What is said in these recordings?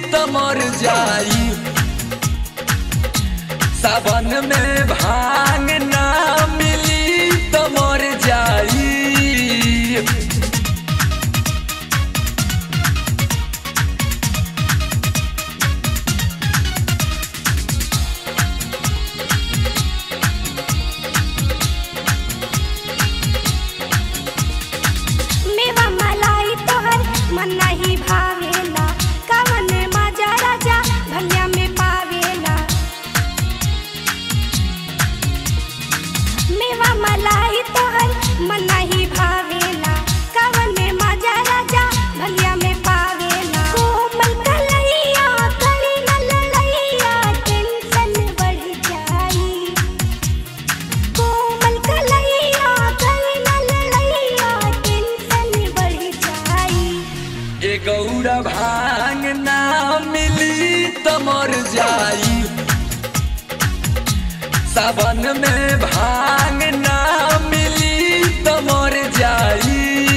त मर जाई सावन में भांग ना मिली त मर जाई मेवा मलाई तोहर मन नहीं भावेला कवन मजा राजा भंगिया में पावेला मेवा मलाई तोहर मन नहीं भावेला कवन मजा राजा भंगिया में पावेला कोमल कलैया कली न ललैया टेंशन बढ़ जाई कोमल कलैया कली न ललैया टेंशन बढ़ जाई ए गौरा भांग ना मिली त मर जाई सावन में भांग ना मिली त मर जाई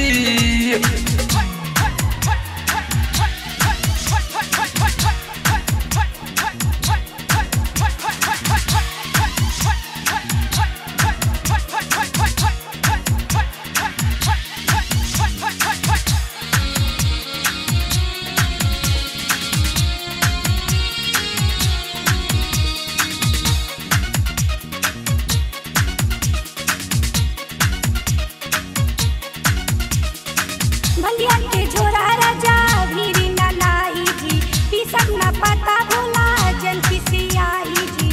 भंगिया के झोरा राजा भीरी न लाई जी पीसक न पता भोला जन पिसियाई जी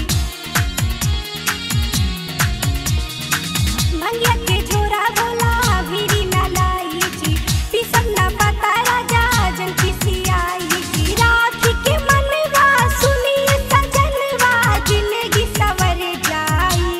भंगिया के झोरा भोला भीरी न लाई जी पीसक न पता राजा जन पिसियाई जी राखी के मनवा सुनी सजनवा जिंदगी सवर जाई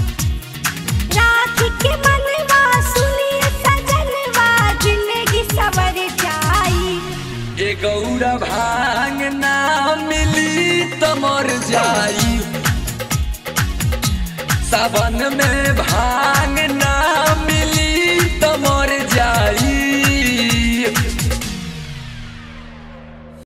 राखी के मनवा सुनिए सजनवा जिंदगी सवर जाई ए गौरा भांग ना मिली त मर जाई सावन में भांग ना